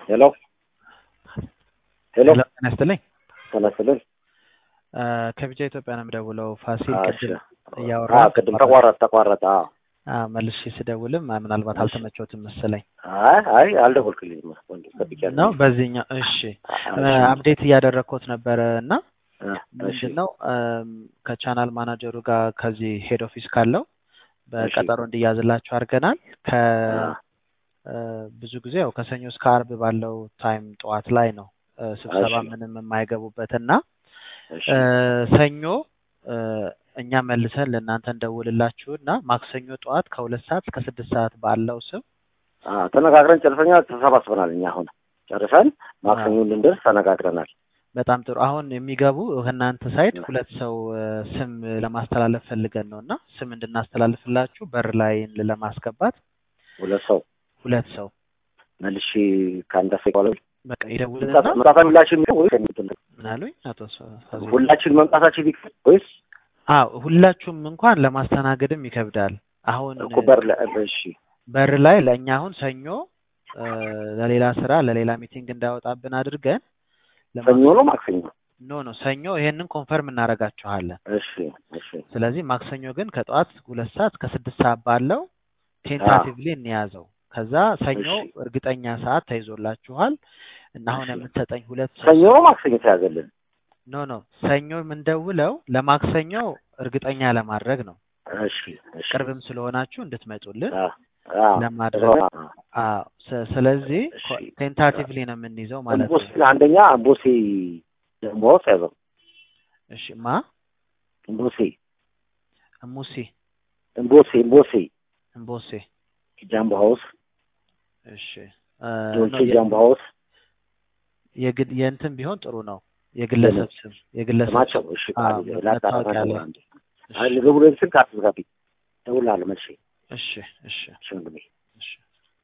ሄሎ ሄሎ ጤና ይስጥልኝ። ተመስልን ከቢጫ ኢትዮጵያ ነው የምደውለው። ፋሲል እሺ። ቅድም እያወራ አዎ፣ ቅድም ተቋረጠ ተቋረጠ። አዎ። አዎ፣ መልሼ ስደውልም አ፣ ምናልባት እሺ። አልተመቸውትም መሰለኝ አይ አይ አልደወልክልኝም ወንድ ጠብቂያለሁ። ነው በዚህኛው። እሺ እሺ። አፕዴት እያደረግኩት ነበረ እና እ፣ እሺ ምንድን ነው እም፣ ከቻናል ማናጀሩ ጋር ከዚህ ሄድ ኦፊስ ካለው በቀጠሮ እንዲያዝላችሁ አድርገናል። ከ አ፣ እ፣ ብዙ ጊዜ ያው ከሰኞ እስከ አርብ ባለው ታይም ጠዋት ላይ ነው እ፣ ስብሰባ እሺ። ምንም የማይገቡበት እና እሺ እ፣ ሰኞ እ፣ እኛ መልሰን ለእናንተ እንደውልላችሁ እና ማክሰኞ ጠዋት ከሁለት ሰዓት እስከ ስድስት ሰዓት ባለው ስም አ፣ ተነጋግረን ጨርሰኛል። ተሰባስበናል። እኛ አሁን ጨርሰን ማክሰኞ እንድንደርስ ተነጋግረናል። በጣም ጥሩ። አሁን የሚገቡ ከእናንተ ሳይድ እ። ሁለት ሰው እ፣ ስም ለማስተላለፍ ፈልገን ነው እና ስም እንድናስተላልፍላችሁ በር ላይ ለማስገባት ሁለት ሰው ሁለት ሰው መልሼ ከአንድ አስር በኋላ በቃ ይደውልና መምጣት ሁላችን ወይስ እንትን? ምን አሉኝ አቶ ፋሲል? ሁላችን መምጣታችን ይቅር ወይስ አዎ ሁላችሁም እንኳን ለማስተናገድም ይከብዳል። አሁን እኮ በር ላይ እሺ በር ላይ ለእኛ አሁን ሰኞ እ፣ ለሌላ ስራ ለሌላ ሚቲንግ እንዳይወጣብን አድርገን ለማ- ሰኞ ነው ማክሰኞ? ኖ ኖ ሰኞ ይሄንን ኮንፈርም እናደርጋችኋለን። እሺ እሺ ስለዚህ ማክሰኞ ግን ከጠዋት ሁለት ሰዓት ከስድስት ሰዓት ባለው ቴንታቲቭሊ እንያዘው። ከዛ ሰኞ እሺ። እርግጠኛ ሰዓት ተይዞላችኋል እና አሁን እሺ። የምትሰጠኝ ሁለት ሰው ሰኞ ነው ማክሰኞ ተያዘልን? ኖ ኖ ሰኞ የምንደውለው ለማክሰኞ እርግጠኛ ለማድረግ ነው። እሺ እሺ ቅርብም ስለሆናችሁ እንድትመጡልን አ አ ለማድረግ አ አዎ። ስ- ስለዚህ እሺ። ቴንታቲቭሊ ነው የምንይዘው ማለት ነው። እምቦሴ አንደኛ እምቦሴ ደግሞ ያዘው እሺ ማ እምቦሴ እሙሲ እምቦሴ እምቦሴ እምቦሴ ጃምቦ ሀውስ እሺ እ፣ ዶልቼ ነው የ- ጃምቦ ሀውስ የግል የእንትን ቢሆን ጥሩ ነው። የግለሰብ ስም የግለሰብ ስማቸው ስም እሺ አዎ፣ ቃል ላጣራ መታወቂያ ላይ አንዴ አይ ልገብሩ ስልክ አትዝጋቢ እደውልልሃለሁ መልሼ እሺ እሺ እሺ ወንድሜ